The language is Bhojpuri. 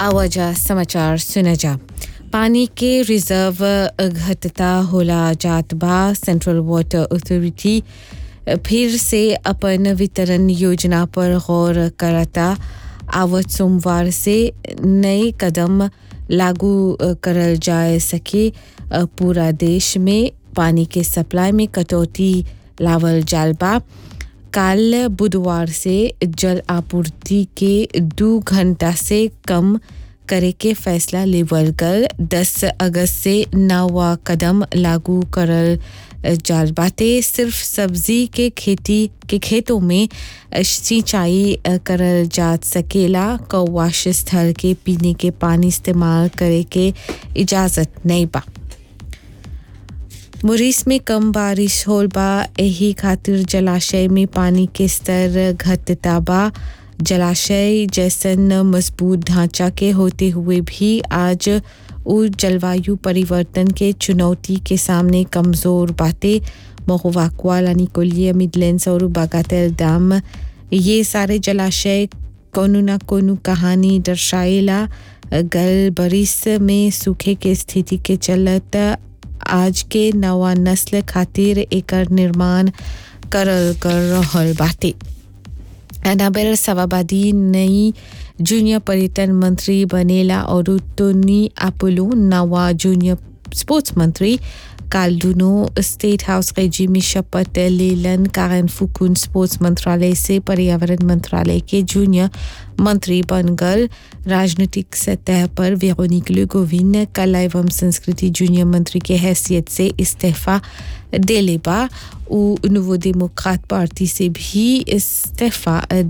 आवाजा समाचार सुना जा पानी के रिजर्व घटता होला जात बा सेंट्रल वाटर अथॉरिटी फिर से अपन वितरण योजना पर गौर करता आवत सोमवार से नए कदम लागू करल जा सके पूरा देश में पानी के सप्लाई में कटौती लावल जाल बा काल बुधवार से जल आपूर्ति के दो घंटा से कम करे के फैसला लेवल कर 10 अगस्त से नवा कदम लागू करल जाल बाटे सिर्फ सब्जी के खेती के खेतों में सिंचाई करल जा सकेला कौवाश स्थल के पीने के पानी इस्तेमाल करे के इजाज़त नहीं बा मुरीस में कम बारिश होल बा यही खातिर जलाशय में पानी के स्तर घटता बा जलाशय जैसन मजबूत ढांचा के होते हुए भी आज उ जलवायु परिवर्तन के चुनौती के सामने कमज़ोर बातें मोहवाकवाला निकोलिया मिडलैंड्स और बागातेल डैम ये सारे जलाशय कोनो न कोनो कहानी दर्शाएला गल बरिस में सूखे के स्थिति के चलत आज के नवा नस्ल खातिर एकर निर्माण करल कर रहल बाटे एनाबेल सवाबादी नई जूनियर पर्यटन मंत्री बनेला और टोनी अपोलो नवा जूनियर स्पोर्ट्स मंत्री काल दुनो स्टेट हाउस रेजी में शपथ लेलन कारण फुकुन स्पोर्ट्स मंत्रालय से पर्यावरण मंत्रालय के जूनियर मंत्री बनगल राजनीतिक सतह पर वेरोनिक गोविंद कला एवं संस्कृति जूनियर मंत्री के हैसियत से इस्तीफा डेले बा उ नुवो डेमोक्रात पार्टी से भी इस्तीफा